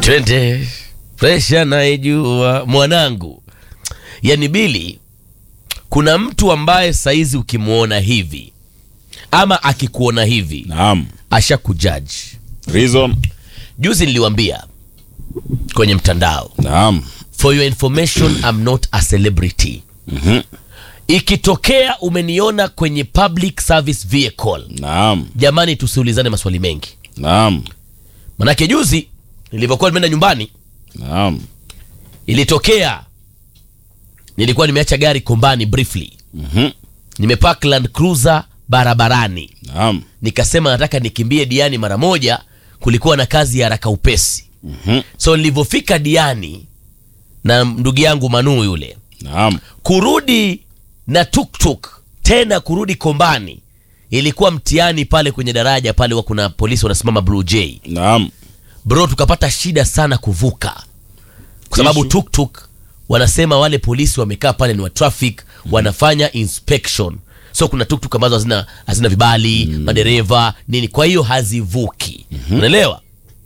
twende presha naijua mwanangu yani bili kuna mtu ambaye saizi ukimwona hivi ama akikuona hivi Naam. asha kujaji Reason. juzi niliwambia kwenye mtandao Naam. for your information I'm not a celebrity Mhm. ikitokea umeniona kwenye public service vehicle Naam. jamani tusiulizane maswali mengi Naam. manake juzi nilivyokuwa nimeenda nyumbani Naam. ilitokea nilikuwa nimeacha gari kombani briefly Mhm. nimepark land cruiser barabarani Naam. nikasema nataka nikimbie diani mara moja kulikuwa na kazi ya haraka upesi Mhm. so nilivyofika diani na ndugu yangu manuu yule Naam. kurudi na tuktuk tena kurudi kombani ilikuwa mtihani pale kwenye daraja pale wa kuna polisi wanasimama blue j Naam. bro tukapata shida sana kuvuka kwa sababu Issue. tuktuk wanasema wale polisi wamekaa pale ni wa traffic wanafanya inspection so kuna tuktuk ambazo hazina, hazina vibali madereva nini kwa hiyo hazivuki unaelewa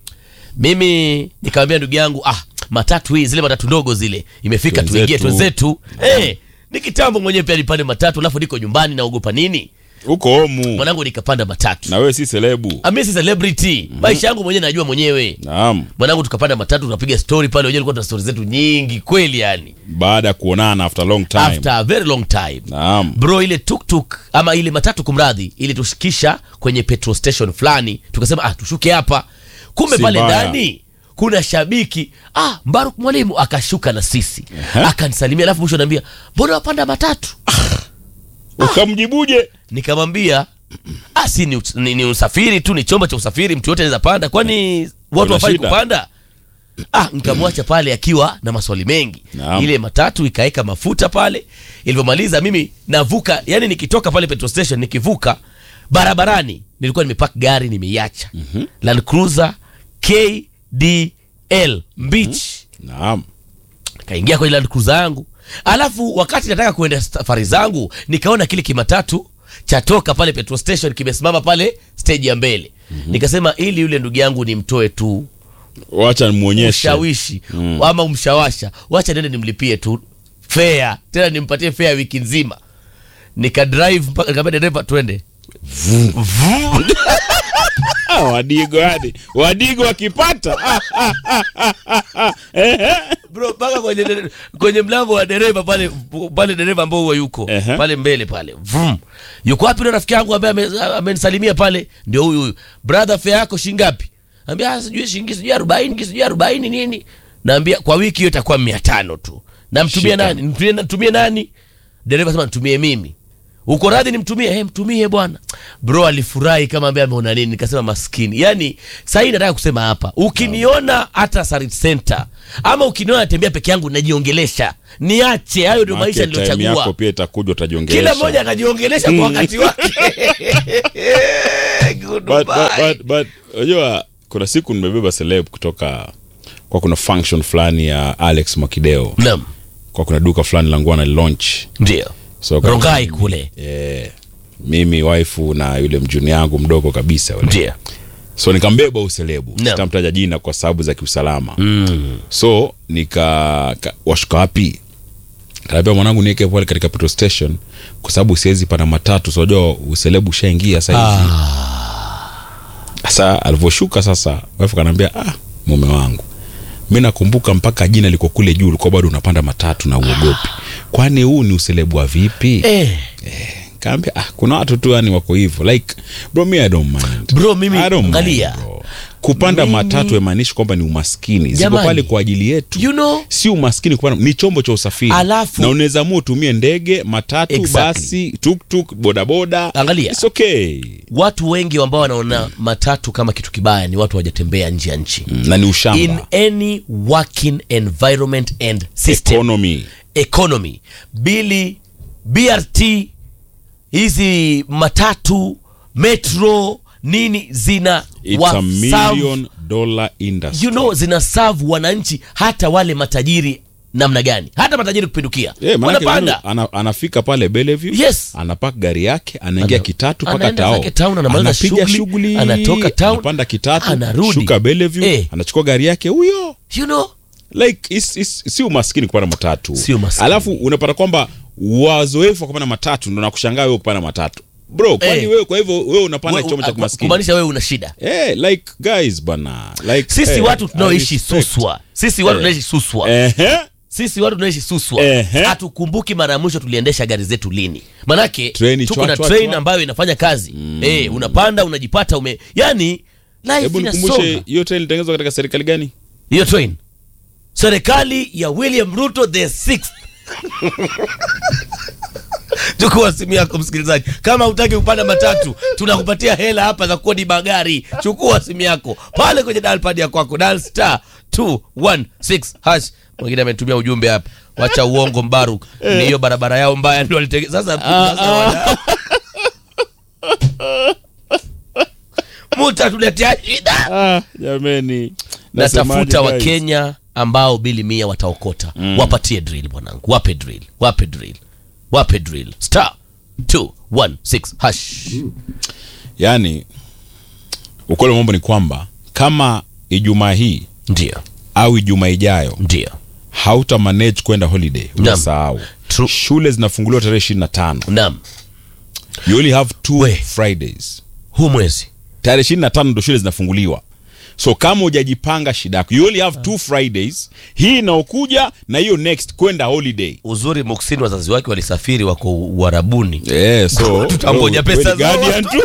mimi nikamwambia ndugu yangu ah matatu hii zile matatu ndogo zile imefika Twenzetu. tuingie twenzetu hey, ni kitambo mwenyewe pia nipande matatu alafu niko nyumbani naogopa nini Uko homu. mwanangu nikapanda matatu Na wewe si selebu. ami si celebrity maisha yangu mwenyewe najua mwenyewe Naam. mwanangu tukapanda matatu tukapiga story pale wenyewe tulikuwa tuna story zetu nyingi kweli yani Baada ya kuonana after long time. after a very long time Naam. bro ile tuktuk ama ile matatu kumradhi ili tushikisha kwenye petrol station fulani tukasema ah tushuke hapa kumbe Si pale mbaya. ndani kuna shabiki ah mbaruk mwalimu akashuka na sisi akanisalimia alafu mwisho anaambia mbona wapanda matatu Ukamjibuje? nikamwambia ah si ni, us- ni, ni usafiri tu ni chombo cha usafiri mtu yote anaweza panda kwani watu Kuna wafai shida? kupanda ah nikamwacha pale akiwa na maswali mengi Naam. ile matatu ikaeka mafuta pale ilivyomaliza mimi navuka yani nikitoka pale petrol station nikivuka barabarani nilikuwa nimepark gari nimeiacha land cruiser kdl beach Naam. kaingia kwenye land cruiser yangu alafu wakati nataka kuenda safari zangu nikaona kile kimatatu chatoka pale petrol station kimesimama pale stage ya mbele nikasema ili yule ndugu yangu nimtoe tu Wacha nimuonyeshe. ushawishi ama umshawasha wacha nende nimlipie tu fea tena nimpatie fea wiki nzima nikadrive mpaka nikamwambia dereva twende Ah, wadigo hadi. Wadigo wakipata. Ah, ah, ah, ah, ah, ah. Ehe. bro mpaka kwenye, dere- kwenye mlango wa dereva pale pale dereva ambao huwa yuko Ehe. pale mbele pale Vum. yuko wapi ule rafiki yangu ambaye ame- amenisalimia pale ndio huyu huyu brother fare yako shingapi ambia "Ah, sijui shilingi sijui arobaini sijui arobaini nini naambia kwa wiki hiyo itakuwa mia tano tu namtumia Shika. nani Nitumie- nitumie nani dereva sema nitumie mimi uko radhi nimtumie hey, mtumie bwana bro alifurahi kama ambaye ameona nini nikasema maskini yani sahii nataka kusema hapa ukiniona hata Sarit Center ama ukiniona natembea peke yangu najiongelesha niache hayo ndio maisha Maana time yako niliyochagua pia itakuja utajiongelesha. kila mmoja akajiongelesha kwa wakati wake but, but, Goodbye. but, but unajua kuna siku nimebeba celeb kutoka kwa kuna function fulani ya Alex Makideo Naam, kwa kuna duka fulani la nguo na launch ndio so kama- Rongai kule eh, mimi waifu na yule mjuni yangu mdogo kabisa yule. ndio so nikambeba uselebu Naam. sitamtaja jina kwa sababu za kiusalama mm. so nika ka, washuka wapi kaambia mwanangu niweke pale katika petrol station kwa sababu siwezi pana matatu so unajua uselebu ushaingia sahizi sasa alivyoshuka sasa wife kanaambia ah mume wangu mi nakumbuka mpaka jina liko kule juu ulikuwa bado unapanda matatu na uogopi kwani huu ni uselebu wa vipi eh, kaambia ah, kuna watu tu yani wako hivyo like bro me I don't mind. Bro, mimi- I don't mind, angalia. bro. kupanda Mimi- matatu haimaanishi kwamba ni umaskini ziko Jamani. pale kwa ajili yetu you know si umaskini kupanda ni chombo cha usafiri Alafu- na unaweza mua utumie ndege matatu Exactly. basi tuktuk bodaboda Angalia. It's okay watu wengi ambao wanaona matatu kama kitu kibaya ni watu wajatembea nje ya nchi na ni ushamba in any working environment and system economy economy bili brt hizi matatu metro nini zina it's wa- a serve- million dollar industry you know zina serve wananchi hata wale matajiri namna gani hata matajiri kupindukia Eh, maanake wanapanda mtu ana, anafika pale Bellevue Yes. anapaka gari yake anaingia Ana- kitatu mpaka anaenda tao zake town, anamaliza anapiga shughuli, shughuli anatoka town, anapanda kitatu anarudi. shuka Bellevue Eh. anachukua gari yake huyo you know like is, is, si umaskini kupanda matatu Si umaskini. alafu unapata kwamba wazoefu wa kupanda matatu ndo nakushangaa wewe kupanda matatu bro kwani Eh. wewe kwa hivyo wewe unapanda we- chombo cha ku- kimaskini kumaanisha wewe una shida eh like guys bana like sisi eh, watu I tunaoishi respect. suswa sisi watu Eh. tunaishi suswa Ehe. sisi watu tunaishi suswa Ehe. hatukumbuki mara ya mwisho tuliendesha gari zetu lini manake Treni tuko chwa, na chwa, train chwa. ambayo inafanya kazi eh, unapanda unajipata ume yani life hebu inasonga nikumbushe hiyo train ilitengenezwa katika serikali gani hiyo train serikali ya william ruto the sixth chukua simu yako msikilizaji kama hutaki kupanda matatu tunakupatia hela hapa za kodi magari chukua simu yako pale kwenye dalpad ya kwako dal star 216 hash mwingine ametumia ujumbe hapa wacha uongo mbaruk ni hiyo barabara yao mbaya ndio walitege sasa, sasa wana- mutatuletea shida ah jameni Nasemaje, natafuta guys? wakenya ambao bili mia wataokota wapatie drill mwanangu wape drill wape drill wape drill star 216 hash yaani ukweli wa mambo ni kwamba kama ijumaa hii ndio au ijumaa ijayo ndio hauta manage kwenda holiday unasahau True. shule zinafunguliwa tarehe ishirini na tano nam you only have two We. fridays huu mwezi tarehe ishirini na tano ndo shule zinafunguliwa so kama hujajipanga shida yako you only have two fridays hii inaokuja na hiyo next kwenda holiday uzuri muksini wazazi wake walisafiri wako uharabuni yeah, so Tutangoja wewe- pesa wewe ni zao. guardian tu.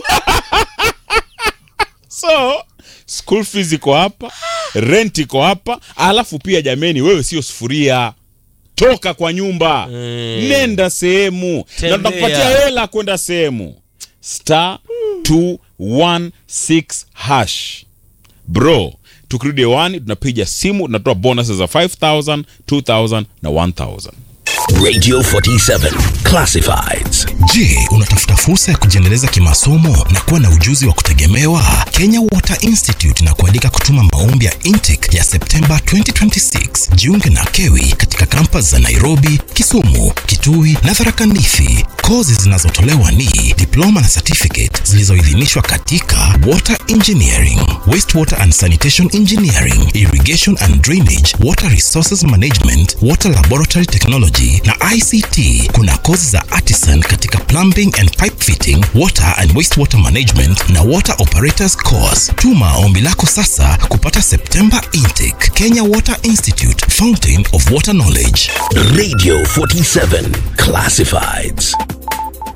so school fees iko hapa rent iko hapa alafu pia jameni wewe sio sufuria toka kwa nyumba nenda sehemu na Tembea. tutakupatia hela kwenda sehemu star 216 hash bro tukirudi hewani tunapiga simu tunatoa bonuses za 5000 2000 na 1000 Radio 47 Classifieds. Je, unatafuta fursa ya kujiendeleza kimasomo na kuwa na ujuzi wa kutegemewa? Kenya Water Institute na kualika kutuma maombi ya intake ya Septemba 2026. Jiunge na KEWI katika kampas za Nairobi, Kisumu, Kitui na Tharaka Nithi. Kozi zinazotolewa ni diploma na certificate zilizoidhinishwa katika water engineering, wastewater and sanitation engineering, irrigation and drainage, water resources management, water laboratory technology na ICT. Kuna kozi za artisan katika plumbing and pipe fitting, water and wastewater management na water operators course. Tuma ombi lako sasa kupata September intake. Kenya Water Institute, Fountain of Water Knowledge. Radio 47 Classifieds.